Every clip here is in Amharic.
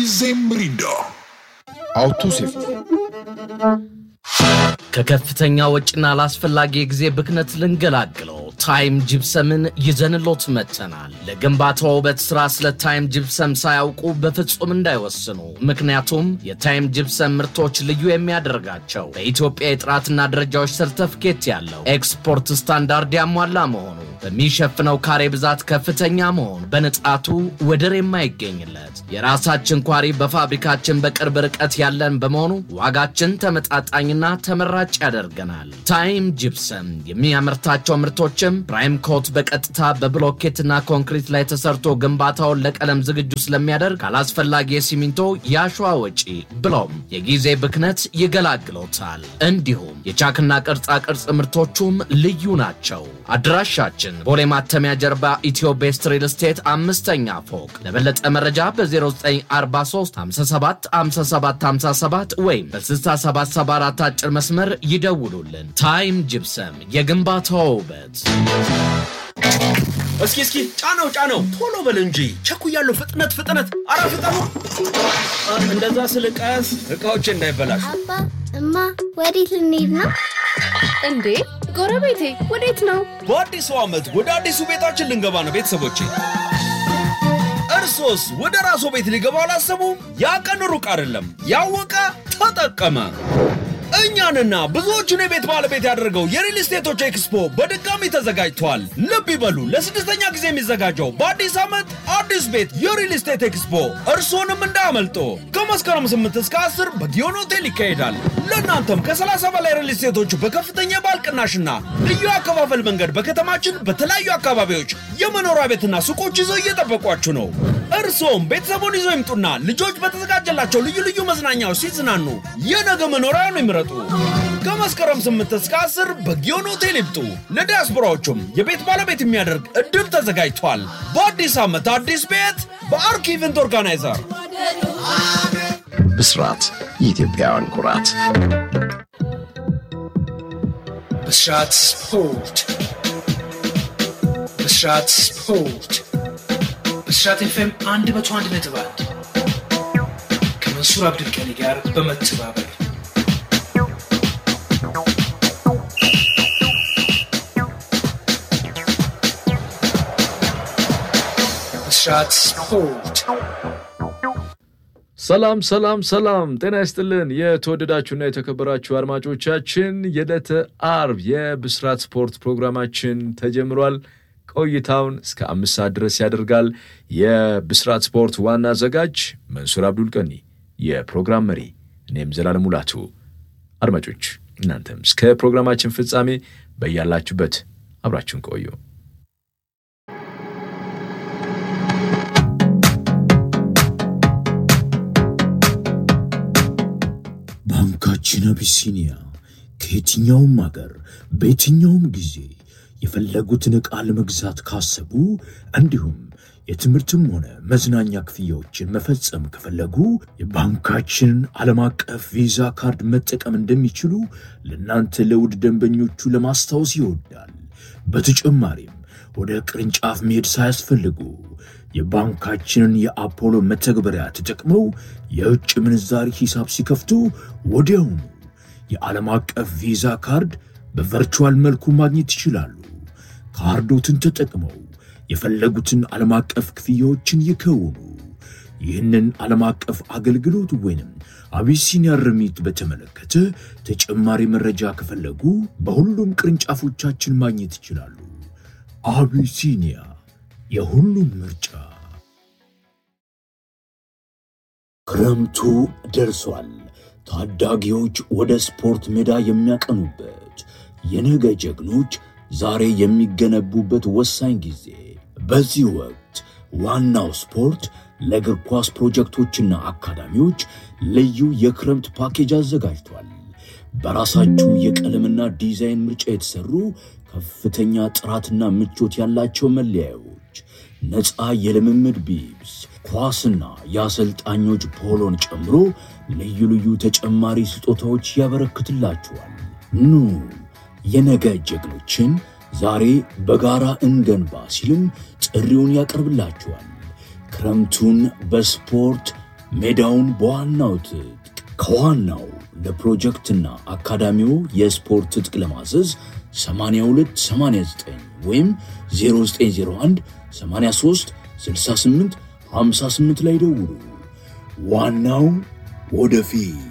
ጊዜ ሚሪንዳ አውቶ ሴፍቲ ከከፍተኛ ወጪና ላስፈላጊ የጊዜ ብክነት ልንገላግለው ታይም ጅብሰምን ይዘንሎት መጥተናል። ለግንባታ ውበት ስራ ስለ ታይም ጅብሰም ሳያውቁ በፍጹም እንዳይወስኑ። ምክንያቱም የታይም ጅብሰም ምርቶች ልዩ የሚያደርጋቸው በኢትዮጵያ የጥራትና ደረጃዎች ሰርተፍኬት ያለው ኤክስፖርት ስታንዳርድ ያሟላ መሆኑ፣ በሚሸፍነው ካሬ ብዛት ከፍተኛ መሆኑ፣ በንጣቱ ወደር የማይገኝለት የራሳችን ኳሪ በፋብሪካችን በቅርብ ርቀት ያለን በመሆኑ ዋጋችን ተመጣጣኝና ተመራጭ ያደርገናል። ታይም ጅፕሰም የሚያመርታቸው ምርቶችም ፕራይም ኮት በቀጥታ በብሎኬትና ኮንክሪት ላይ ተሰርቶ ግንባታውን ለቀለም ዝግጁ ስለሚያደርግ ካላስፈላጊ የሲሚንቶ የአሸዋ ወጪ ብሎም የጊዜ ብክነት ይገላግሎታል። እንዲሁም የቻክና ቅርጻ ቅርጽ ምርቶቹም ልዩ ናቸው። አድራሻችን ቦሌ ማተሚያ ጀርባ ኢትዮ ቤስት ሪል ስቴት አምስተኛ ፎቅ። ለበለጠ መረጃ በ0943 57 57 57 ወይም በ6774 አጭር መስመር ይደውሉልን። ታይም ጅፕሰም የግንባታው ውበት። እስኪ እስኪ ጫነው ጫነው፣ ቶሎ በል እንጂ ቸኩያለሁ። ፍጥነት ፍጥነት፣ አረ ፍጠኑ! አ፣ እንደዛ ስልቀስ እቃዎች እንዳይበላሹ። አባ እማ ወዴት ልንሄድ ነው? እንዴ ጎረቤቴ ወዴት ነው? በአዲሱ ዓመት ወደ አዲሱ ቤታችን ልንገባ ነው ቤተሰቦቼ። እርሶስ ወደ ራስዎ ቤት ሊገባ አላሰቡም? ያ ቀን ሩቅ አይደለም። ያወቀ ተጠቀመ። እኛንና ብዙዎቹን የቤት ባለቤት ያደረገው የሪል ስቴቶች ኤክስፖ በድጋሚ ተዘጋጅቷል። ልብ ይበሉ፣ ለስድስተኛ ጊዜ የሚዘጋጀው በአዲስ ዓመት አዲስ ቤት የሪል ስቴት ኤክስፖ እርስዎንም እንዳያመልጦ። ከመስከረም 8 እስከ 10 በጊዮን ሆቴል ይካሄዳል። ለእናንተም ከ30 በላይ ሪል ስቴቶች በከፍተኛ የባል ቅናሽና ልዩ አከፋፈል መንገድ በከተማችን በተለያዩ አካባቢዎች የመኖሪያ ቤትና ሱቆች ይዘው እየጠበቋችሁ ነው። እርስዎም ቤተሰቡን ይዘው ይምጡና ልጆች በተዘጋጀላቸው ልዩ ልዩ መዝናኛዎች ሲዝናኑ የነገ መኖሪያውን ይምረጡ። ከመስከረም 8 እስከ 10 በጊዮን ሆቴል ይምጡ። ለዲያስፖራዎቹም የቤት ባለቤት የሚያደርግ እድል ተዘጋጅቷል። በአዲስ ዓመት አዲስ ቤት በአርክ ኢቨንት ኦርጋናይዘር ብስራት የኢትዮጵያውያን ኩራት ብስራት ስፖርት ብስራት ስፖርት ብስራት ኤፍኤም 101 ነጥብ አንድ ከመንሱር አብዱልቀኒ ጋር በመተባበር ብስራት ስፖርት ሰላም ሰላም ሰላም፣ ጤና ይስጥልን የተወደዳችሁና የተከበራችሁ አድማጮቻችን የዕለተ አርብ የብስራት ስፖርት ፕሮግራማችን ተጀምሯል። ቆይታውን እስከ አምስት ሰዓት ድረስ ያደርጋል። የብስራት ስፖርት ዋና አዘጋጅ መንሱር አብዱል ቀኒ፣ የፕሮግራም መሪ እኔም ዘላለም ሙላቱ። አድማጮች እናንተም እስከ ፕሮግራማችን ፍጻሜ በያላችሁበት አብራችሁን ቆዩ። ባንካችን አቢሲኒያ ከየትኛውም አገር በየትኛውም ጊዜ የፈለጉትን ዕቃ ለመግዛት ካሰቡ እንዲሁም የትምህርትም ሆነ መዝናኛ ክፍያዎችን መፈጸም ከፈለጉ የባንካችንን ዓለም አቀፍ ቪዛ ካርድ መጠቀም እንደሚችሉ ለእናንተ ለውድ ደንበኞቹ ለማስታወስ ይወዳል። በተጨማሪም ወደ ቅርንጫፍ መሄድ ሳያስፈልጉ የባንካችንን የአፖሎ መተግበሪያ ተጠቅመው የውጭ ምንዛሪ ሂሳብ ሲከፍቱ ወዲያውኑ የዓለም አቀፍ ቪዛ ካርድ በቨርቹዋል መልኩ ማግኘት ይችላሉ። ካርዶትን ተጠቅመው የፈለጉትን ዓለም አቀፍ ክፍያዎችን ይከውኑ። ይህንን ዓለም አቀፍ አገልግሎት ወይንም አቢሲኒያ ርሚት በተመለከተ ተጨማሪ መረጃ ከፈለጉ በሁሉም ቅርንጫፎቻችን ማግኘት ይችላሉ። አቢሲኒያ የሁሉም ምርጫ። ክረምቱ ደርሷል። ታዳጊዎች ወደ ስፖርት ሜዳ የሚያቀኑበት የነገ ጀግኖች ዛሬ የሚገነቡበት ወሳኝ ጊዜ። በዚህ ወቅት ዋናው ስፖርት ለእግር ኳስ ፕሮጀክቶችና አካዳሚዎች ልዩ የክረምት ፓኬጅ አዘጋጅቷል። በራሳችሁ የቀለምና ዲዛይን ምርጫ የተሰሩ ከፍተኛ ጥራትና ምቾት ያላቸው መለያዮች፣ ነፃ የልምምድ ቢብስ፣ ኳስና የአሰልጣኞች ፖሎን ጨምሮ ልዩ ልዩ ተጨማሪ ስጦታዎች ያበረክትላችኋል። ኑ የነገ ጀግኖችን ዛሬ በጋራ እንገንባ ሲልም ጥሪውን ያቀርብላችኋል። ክረምቱን በስፖርት ሜዳውን በዋናው ትጥቅ ከዋናው ለፕሮጀክትና አካዳሚው የስፖርት ትጥቅ ለማዘዝ 8289 ወይም 0901 83 68 58 ላይ ደውሉ። ዋናው ወደፊት።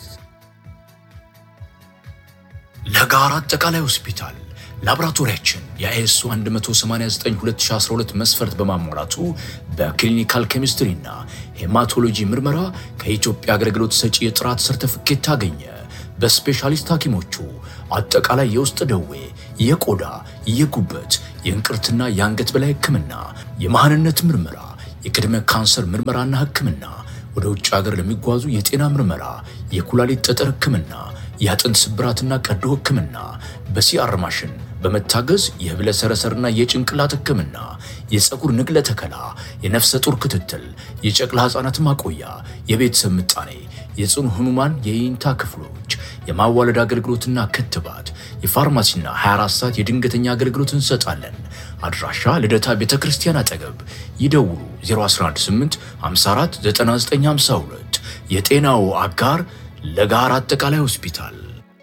ለጋራ አጠቃላይ ሆስፒታል ላቦራቶሪያችን የአይኤስኦ 189/2012 መስፈርት በማሟላቱ በክሊኒካል ኬሚስትሪና ሄማቶሎጂ ምርመራ ከኢትዮጵያ አገልግሎት ሰጪ የጥራት ሰርተፍኬት ታገኘ። በስፔሻሊስት ሐኪሞቹ አጠቃላይ የውስጥ ደዌ፣ የቆዳ፣ የጉበት፣ የእንቅርትና የአንገት በላይ ሕክምና፣ የመሃንነት ምርመራ፣ የቅድመ ካንሰር ምርመራና ሕክምና፣ ወደ ውጭ ሀገር ለሚጓዙ የጤና ምርመራ፣ የኩላሊት ጠጠር ሕክምና፣ የአጥንት ስብራትና ቀዶ ሕክምና፣ በሲአር ማሽን በመታገዝ የህብለ ሰረሰርና የጭንቅላት ሕክምና፣ የፀጉር ንቅለ ተከላ፣ የነፍሰ ጡር ክትትል፣ የጨቅላ ሕፃናት ማቆያ፣ የቤተሰብ ምጣኔ፣ የጽኑ ህሙማን የይንታ ክፍሎች፣ የማዋለድ አገልግሎትና ክትባት፣ የፋርማሲና 24 ሰዓት የድንገተኛ አገልግሎት እንሰጣለን። አድራሻ ልደታ ቤተ ክርስቲያን አጠገብ። ይደውሉ 0118 54 9952 የጤናው አጋር ለጋራ አጠቃላይ ሆስፒታል።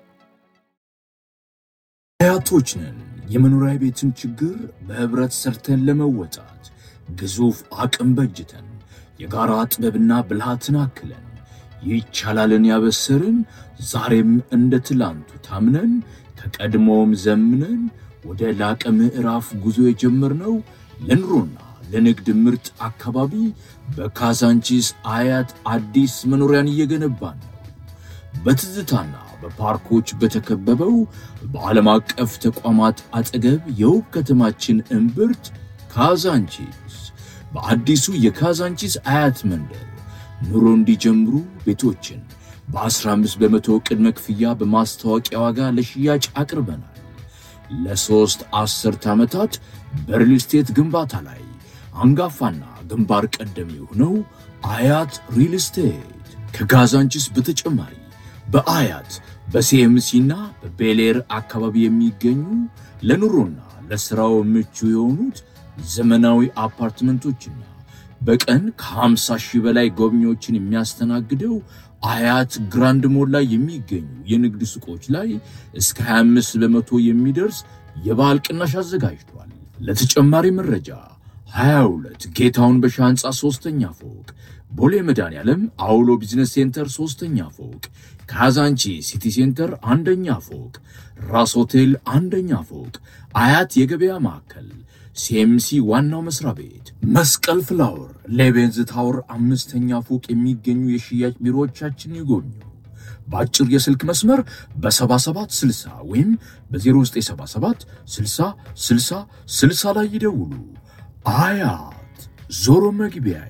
አያቶች ነን። የመኖሪያ ቤትን ችግር በህብረት ሰርተን ለመወጣት ግዙፍ አቅም በጅተን የጋራ ጥበብና ብልሃትን አክለን ይቻላልን ያበሰርን ዛሬም እንደ ትላንቱ ታምነን ከቀድሞውም ዘምነን ወደ ላቀ ምዕራፍ ጉዞ የጀመርነው ለኑሮና ለንግድ ምርጥ አካባቢ በካዛንቺስ አያት አዲስ መኖሪያን እየገነባን ነው። በትዝታና በፓርኮች በተከበበው በዓለም አቀፍ ተቋማት አጠገብ የውብ ከተማችን እምብርት ካዛንቺስ በአዲሱ የካዛንቺስ አያት መንደር ኑሮ እንዲጀምሩ ቤቶችን በ15 በመቶ ቅድመ ክፍያ በማስታወቂያ ዋጋ ለሽያጭ አቅርበናል። ለሦስት አስርት ዓመታት በሪል ስቴት ግንባታ ላይ አንጋፋና ግንባር ቀደም የሆነው አያት ሪል ስቴት ከካዛንቺስ በተጨማሪ በአያት በሲኤምሲና በቤሌር አካባቢ የሚገኙ ለኑሮና ለሥራው ምቹ የሆኑት ዘመናዊ አፓርትመንቶችና በቀን ከ50 ሺህ በላይ ጎብኚዎችን የሚያስተናግደው አያት ግራንድ ሞል ላይ የሚገኙ የንግድ ሱቆች ላይ እስከ 25 በመቶ የሚደርስ የበዓል ቅናሽ አዘጋጅቷል። ለተጨማሪ መረጃ 22 ጌታውን በሻ ሕንፃ ሦስተኛ ፎቅ፣ ቦሌ መድኃኔዓለም አውሎ ቢዝነስ ሴንተር ሦስተኛ ፎቅ፣ ካዛንቺ ሲቲ ሴንተር አንደኛ ፎቅ፣ ራስ ሆቴል አንደኛ ፎቅ፣ አያት የገበያ ማዕከል ሲኤምሲ ዋናው መስሪያ ቤት፣ መስቀል ፍላወር ሌቤንዝ ታወር አምስተኛ ፎቅ የሚገኙ የሽያጭ ቢሮዎቻችን ይጎብኙ። በአጭር የስልክ መስመር በ7760 ወይም በ0977 60 60 60 ላይ ይደውሉ። አያት ዞሮ መግቢያዬ።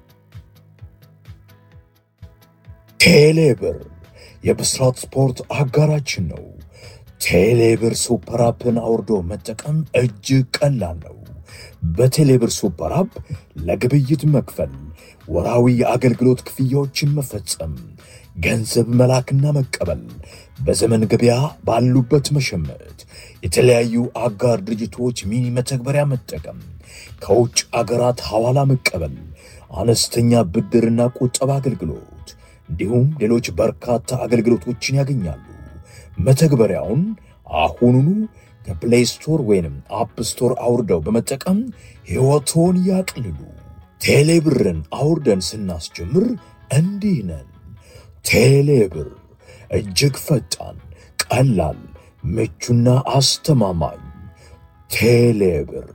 ቴሌብር የብስራት ስፖርት አጋራችን ነው። ቴሌብር ሱፐር አፕን አውርዶ መጠቀም እጅግ ቀላል ነው። በቴሌብር ሱፐር አፕ ለግብይት መክፈል፣ ወራዊ የአገልግሎት ክፍያዎችን መፈጸም፣ ገንዘብ መላክና መቀበል፣ በዘመን ገበያ ባሉበት መሸመት፣ የተለያዩ አጋር ድርጅቶች ሚኒ መተግበሪያ መጠቀም፣ ከውጭ አገራት ሐዋላ መቀበል፣ አነስተኛ ብድርና ቁጠባ አገልግሎት እንዲሁም ሌሎች በርካታ አገልግሎቶችን ያገኛሉ። መተግበሪያውን አሁኑኑ ከፕሌይ ስቶር ወይንም አፕ ስቶር አውርደው በመጠቀም ሕይወቶን ያቅልሉ። ቴሌብርን አውርደን ስናስጀምር እንዲህ ነን። ቴሌብር እጅግ ፈጣን፣ ቀላል፣ ምቹና አስተማማኝ። ቴሌብር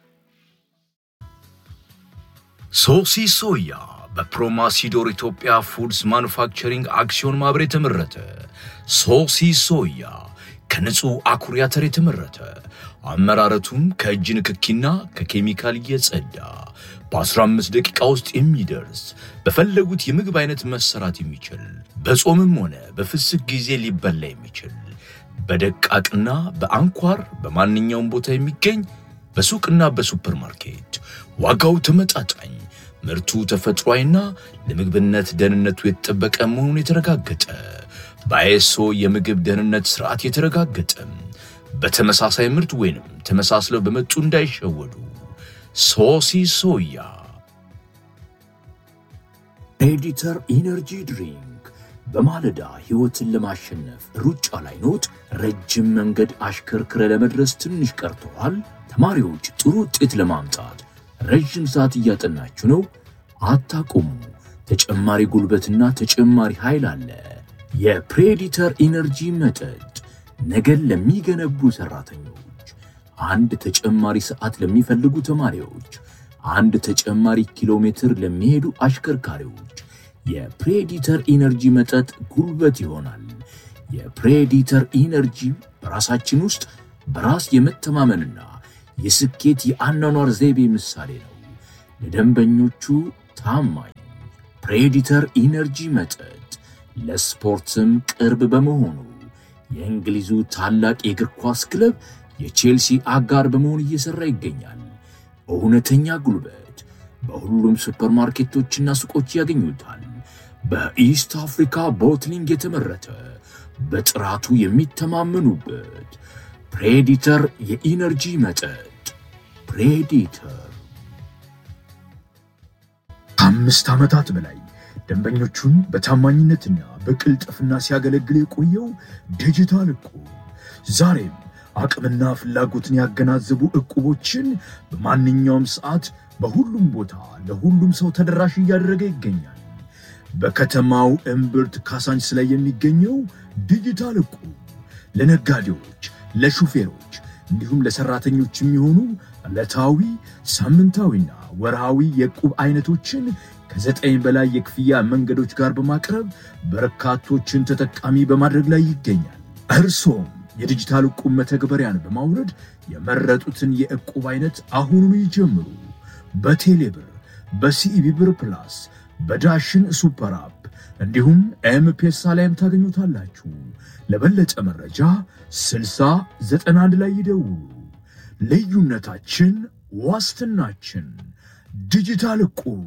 ሶሲ ሶያ በፕሮማሲዶር ኢትዮጵያ ፉድስ ማኑፋክቸሪንግ አክሲዮን ማህበር የተመረተ ሶሲ ሶያ ከንጹህ አኩሪ አተር የተመረተ አመራረቱም ከእጅ ንክኪና ከኬሚካል የጸዳ በ15 ደቂቃ ውስጥ የሚደርስ በፈለጉት የምግብ አይነት መሰራት የሚችል በጾምም ሆነ በፍስክ ጊዜ ሊበላ የሚችል በደቃቅና በአንኳር በማንኛውም ቦታ የሚገኝ በሱቅና በሱፐርማርኬት ዋጋው ተመጣጣኝ ምርቱ ተፈጥሯዊና ለምግብነት ደህንነቱ የተጠበቀ መሆኑን የተረጋገጠ በአይኤስኦ የምግብ ደህንነት ስርዓት የተረጋገጠ በተመሳሳይ ምርት ወይንም ተመሳስለው በመጡ እንዳይሸወዱ ሶሲ ሶያ ፕሬዲተር ኢነርጂ ድሪንክ በማለዳ ሕይወትን ለማሸነፍ ሩጫ ላይ ኖት? ረጅም መንገድ አሽከርክረ ለመድረስ ትንሽ ቀርተዋል? ተማሪዎች ጥሩ ውጤት ለማምጣት ረዥም ሰዓት እያጠናችሁ ነው? አታቁሙ። ተጨማሪ ጉልበትና ተጨማሪ ኃይል አለ። የፕሬዲተር ኢነርጂ መጠጥ ነገን ለሚገነቡ ሰራተኞች፣ አንድ ተጨማሪ ሰዓት ለሚፈልጉ ተማሪዎች፣ አንድ ተጨማሪ ኪሎ ሜትር ለሚሄዱ አሽከርካሪዎች የፕሬዲተር ኢነርጂ መጠጥ ጉልበት ይሆናል። የፕሬዲተር ኢነርጂ በራሳችን ውስጥ በራስ የመተማመንና የስኬት የአኗኗር ዘይቤ ምሳሌ ነው። ለደንበኞቹ ታማኝ ፕሬዲተር ኢነርጂ መጠጥ ለስፖርትም ቅርብ በመሆኑ የእንግሊዙ ታላቅ የእግር ኳስ ክለብ የቼልሲ አጋር በመሆን እየሠራ ይገኛል። እውነተኛ ጉልበት በሁሉም ሱፐርማርኬቶችና ሱቆች ያገኙታል። በኢስት አፍሪካ ቦትሊንግ የተመረተ በጥራቱ የሚተማመኑበት ፕሬዲተር የኢነርጂ መጠጥ ፕሬዲተር ከአምስት ዓመታት በላይ ደንበኞቹን በታማኝነትና በቅልጥፍና ሲያገለግል የቆየው ዲጂታል እቁብ ዛሬም አቅምና ፍላጎትን ያገናዘቡ እቁቦችን በማንኛውም ሰዓት በሁሉም ቦታ ለሁሉም ሰው ተደራሽ እያደረገ ይገኛል። በከተማው እምብርት ካሳንች ላይ የሚገኘው ዲጂታል እቁብ ለነጋዴዎች፣ ለሹፌሮች እንዲሁም ለሰራተኞች የሚሆኑ ዕለታዊ ሳምንታዊና ወርሃዊ የዕቁብ አይነቶችን ከዘጠኝ በላይ የክፍያ መንገዶች ጋር በማቅረብ በርካቶችን ተጠቃሚ በማድረግ ላይ ይገኛል። እርሶም የዲጂታል ዕቁብ መተግበሪያን በማውረድ የመረጡትን የዕቁብ አይነት አሁኑኑ ይጀምሩ። በቴሌብር፣ በሲኢቢ ብር ፕላስ፣ በዳሽን ሱፐር አፕ እንዲሁም ኤምፔሳ ላይም ታገኙታላችሁ። ለበለጠ መረጃ 6091 ላይ ይደውሉ። ልዩነታችን ዋስትናችን። ዲጂታል ዕቁብ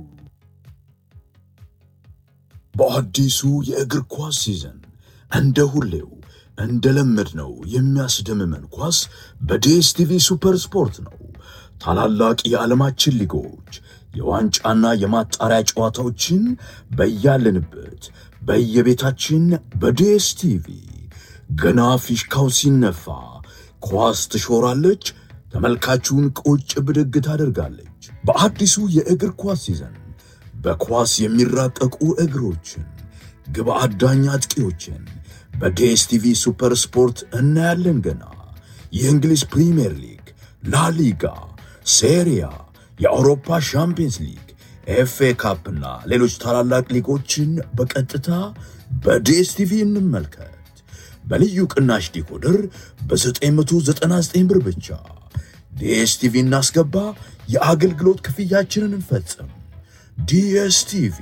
በአዲሱ የእግር ኳስ ሲዘን እንደ ሁሌው እንደለመድነው የሚያስደምመን ኳስ በዲኤስቲቪ ሱፐር ስፖርት ነው። ታላላቅ የዓለማችን ሊጎች የዋንጫና የማጣሪያ ጨዋታዎችን በያለንበት በየቤታችን በዲኤስቲቪ ገና ፊሽካው ሲነፋ ኳስ ትሾራለች፣ ተመልካቹን ቁጭ ብድግ ታደርጋለች። በአዲሱ የእግር ኳስ ሲዘን በኳስ የሚራቀቁ እግሮችን፣ ግብ አዳኝ አጥቂዎችን በዲኤስቲቪ ሱፐር ስፖርት እናያለን። ገና የእንግሊዝ ፕሪምየር ሊግ፣ ላሊጋ፣ ሴሪያ፣ የአውሮፓ ሻምፒየንስ ሊግ፣ ኤፍኤ ካፕና ሌሎች ታላላቅ ሊጎችን በቀጥታ በዲኤስቲቪ እንመልከት። በልዩ ቅናሽ ዲኮደር በ999 ብር ብቻ ዲኤስቲቪ እናስገባ፣ የአገልግሎት ክፍያችንን እንፈጽም። ዲኤስቲቪ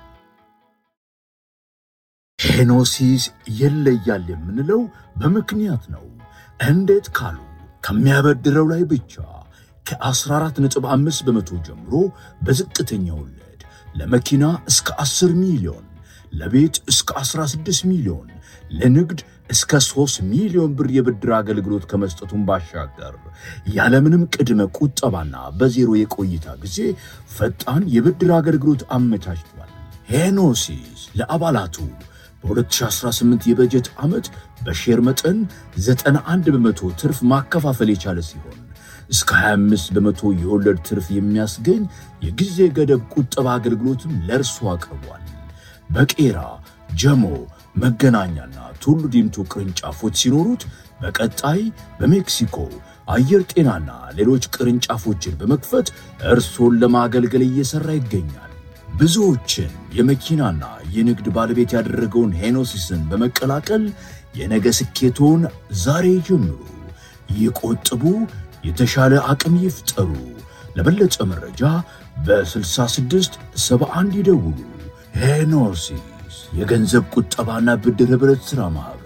ሄኖሲስ ይለያል የምንለው በምክንያት ነው። እንዴት ካሉ ከሚያበድረው ላይ ብቻ ከ14.5 በመቶ ጀምሮ በዝቅተኛ ወለድ ለመኪና እስከ 10 ሚሊዮን፣ ለቤት እስከ 16 ሚሊዮን፣ ለንግድ እስከ 3 ሚሊዮን ብር የብድር አገልግሎት ከመስጠቱን ባሻገር ያለምንም ቅድመ ቁጠባና በዜሮ የቆይታ ጊዜ ፈጣን የብድር አገልግሎት አመቻችቷል። ሄኖሲስ ለአባላቱ በ2018 የበጀት ዓመት በሼር መጠን 91 በመቶ ትርፍ ማከፋፈል የቻለ ሲሆን እስከ 25 በመቶ የወለድ ትርፍ የሚያስገኝ የጊዜ ገደብ ቁጠባ አገልግሎትም ለእርሱ አቅርቧል። በቄራ ጀሞ፣ መገናኛና ቱሉ ዲምቱ ቅርንጫፎች ሲኖሩት በቀጣይ በሜክሲኮ አየር ጤናና ሌሎች ቅርንጫፎችን በመክፈት እርሶን ለማገልገል እየሠራ ይገኛል። ብዙዎችን የመኪናና የንግድ ባለቤት ያደረገውን ሄኖሲስን በመቀላቀል የነገ ስኬቶን ዛሬ ጀምሩ። ይቆጥቡ፣ የተሻለ አቅም ይፍጠሩ። ለበለጠ መረጃ በ66 71 ይደውሉ። ሄኖሲስ የገንዘብ ቁጠባና ብድር ኅብረት ሥራ ማኅበር